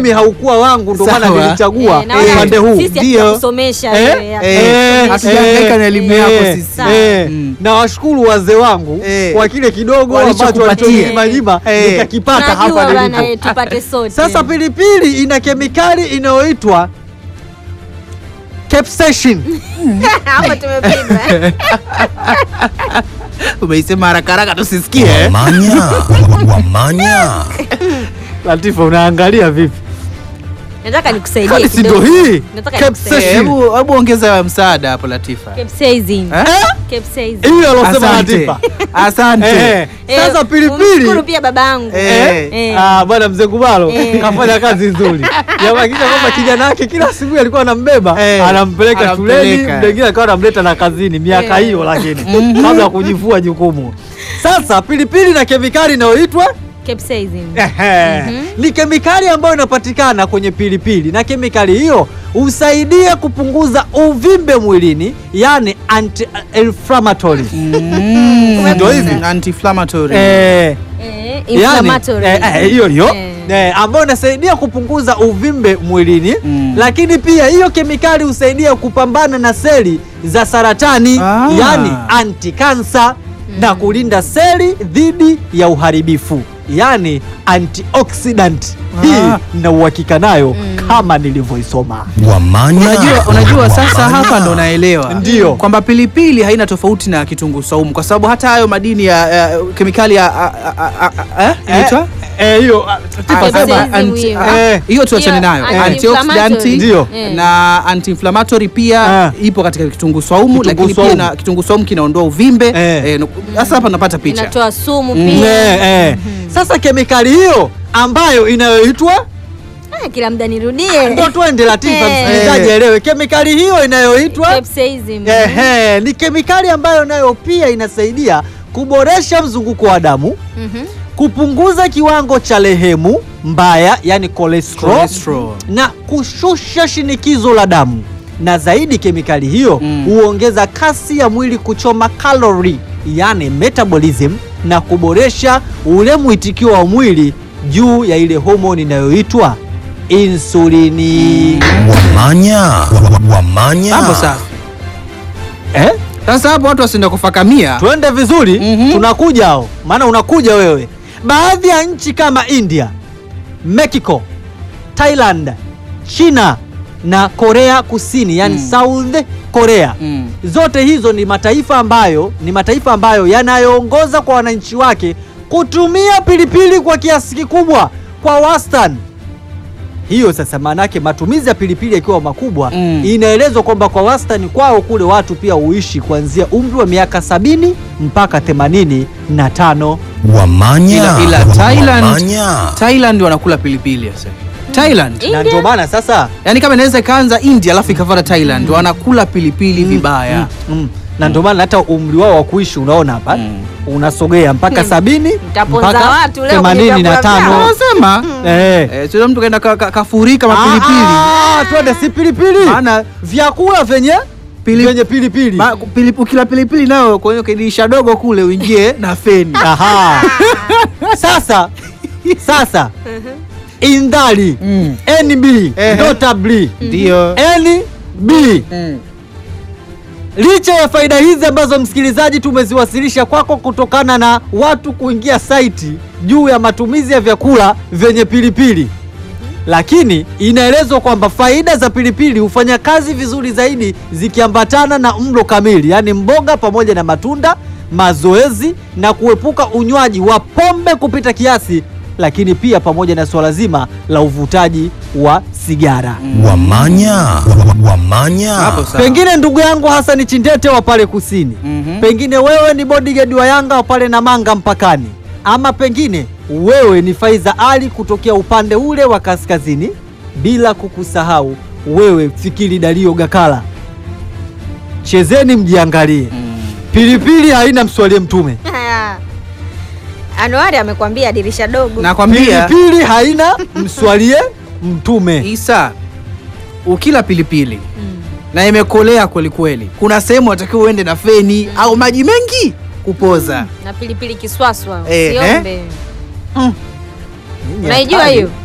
mimi haukuwa wangu, ndio maana Sawa. nilichagua Eh, naona upande huu. sisi Ndio. hatukusomesha Eh, wewe, eh, hatukusomesha. hatujahangaika na elimu yako eh, sisi. Sawa. eh, Mm. na washukuru wazee wangu Eh. kwa kile kidogo ambacho Walichokupatia. walichoninyima Eh. nikakipata hapa Tunajua bana, nilipo. eh, tupate sote. Sasa pilipili ina kemikali inayoitwa capsaicin. hapo tumepigwa. Umeisema haraka haraka tusisikie. eh? Wamanya, wamanya. Latifa, unaangalia vipi? Nataka nikusaidie Kwani si ndo kidogo. hii Nataka Eh, capsaicin? Hebu hebu ongeza msaada hapo Latifa. Capsaicin. Eh? Capsaicin. hiyo alosema Asante. Latifa. Asante. Eh, Sasa Eh, pilipili umshukuru pia babangu. Eh. Eh. Ah, bwana mzee Kubalo Eh. kafanya kazi nzuri yahakikisha kwamba kijana wake kila siku alikuwa anambeba Eh, anampeleka anampeleka. shuleni, mwingine akawa anamleta na kazini miaka Eh. hiyo, lakini kabla ya kujivua jukumu. Sasa pilipili na kemikali inayoitwa Capsaicin. Ehe. Mhm. ni kemikali ambayo inapatikana kwenye pilipili na kemikali hiyo husaidia kupunguza uvimbe mwilini, yani anti-inflammatory. Mm, Ndio hivi. Anti-inflammatory. Eh, Eh, yani, inflammatory. eh, eh, hiyo hiyo Eh. eh, ambayo inasaidia kupunguza uvimbe mwilini Mm. lakini pia hiyo kemikali husaidia kupambana na seli za saratani Ah. yani anti-cancer na kulinda seli dhidi ya uharibifu yani antioxidant. Ah. Hii na uhakika nayo kama nilivyoisoma. Wamanya, Unajua, unajua sasa wamanya. hapa ndo naelewa Ndio. kwamba pilipili haina tofauti na kitunguu saumu kwa sababu hata hayo madini ya ya kemikali ya a- a- a- a- eh, inaitwa? Eh, hiyo ah, Tifa, Ah, sema. Capsaicin anti- hiyo. ah, Eh. hiyo tuachane Hiyo nayo anti-inflammatory. antioxidant Ndio. Eh. na anti-inflammatory pia Ah. ipo katika kitunguu saumu Kitunguu lakini pia saumu. na kitunguu saumu kinaondoa uvimbe Eh. Eh, sasa hapa napata picha Inatoa sumu Mm. pia. Eh, eh. Sasa kemikali hiyo ambayo inayoitwa Ah, kila muda nirudie. ndo twende Latifa, Eh. msikilizaji aelewe kemikali hiyo inayoitwa Capsaicin. Ehe, ni kemikali ambayo nayo pia inasaidia kuboresha mzunguko wa damu, Mhm. kupunguza kiwango cha lehemu mbaya, yani cholesterol, Cholesterol. na kushusha shinikizo la damu. Na zaidi kemikali hiyo Mm. huongeza kasi ya mwili kuchoma kalori, yani metabolism, na kuboresha ule mwitikio wa mwili juu ya ile homoni inayoitwa insulini. Wamanya, wamanya. hapo safi Eh? sasa hapo watu wasienda kufakamia Twende vizuri, Mhm. tunakuja hao, maana unakuja wewe. Baadhi ya nchi kama India, Mexico, Thailand, China na Korea Kusini, yani Mm. South Korea. Mm. Zote hizo ni mataifa ambayo ni mataifa ambayo yanayoongoza kwa wananchi wake kutumia pilipili kwa kiasi kikubwa kwa wastani. Hiyo sasa maana yake matumizi ya pilipili yakiwa makubwa Mm. inaelezwa kwamba kwa wastani kwao kule watu pia huishi kuanzia umri wa miaka sabini mpaka themanini na tano. Wamanya, ila, ila Thailand, wamanya. Thailand wanakula pilipili sasa Thailand Na India? ndio maana sasa yaani kama inaweza ikaanza India alafu ikafuata Thailand wanakula pilipili vibaya mm, na ndio maana hata umri wao wa kuishi unaona hapa Mm. unasogea mpaka sabini Mtaponza mpaka watu leo themanini kwenye na vyakula tano. vyao. wanasema Eh. eh, sio mtu kaenda ka- ka- kafurika mapilipili Ah, ah, twende si pilipili Maana- vyakula vyenye Pili- vyenye pilipili Ma- pili- ukila pilipili nayo kwenye kidirisha dogo kule uingie na feni Aha. Sasa sasa indali Mm. NB Ehe. notably ndio NB Mm. licha ya faida hizi ambazo msikilizaji tumeziwasilisha kwako kutokana na watu kuingia saiti juu ya matumizi ya vyakula vyenye pilipili lakini inaelezwa kwamba faida za pilipili hufanya kazi vizuri zaidi zikiambatana na mlo kamili, yaani mboga pamoja na matunda, mazoezi na kuepuka unywaji wa pombe kupita kiasi, lakini pia pamoja na suala zima la uvutaji wa sigara. Wamanya, wamanya. hapo sawa Pengine ndugu yangu Hasani Chindete wa pale kusini, Mhm. pengine wewe ni bodyguard wa Yanga wa pale Namanga mpakani, ama pengine wewe ni Faiza Ali kutokea upande ule wa kaskazini, bila kukusahau wewe Fikiri Dario Gakala. Chezeni mjiangalie, pilipili haina mswalie mtume, Haya. Anuari amekwambia dirisha dogo. nakwambia pilipili haina mswalie mtume. Isa ukila pilipili na imekolea kweli kweli, kuna sehemu watakiwa uende na feni au maji mengi kupoza. na pilipili kiswaswa Eh, usiombe. Nyinyi Unaijua hatari. hiyo?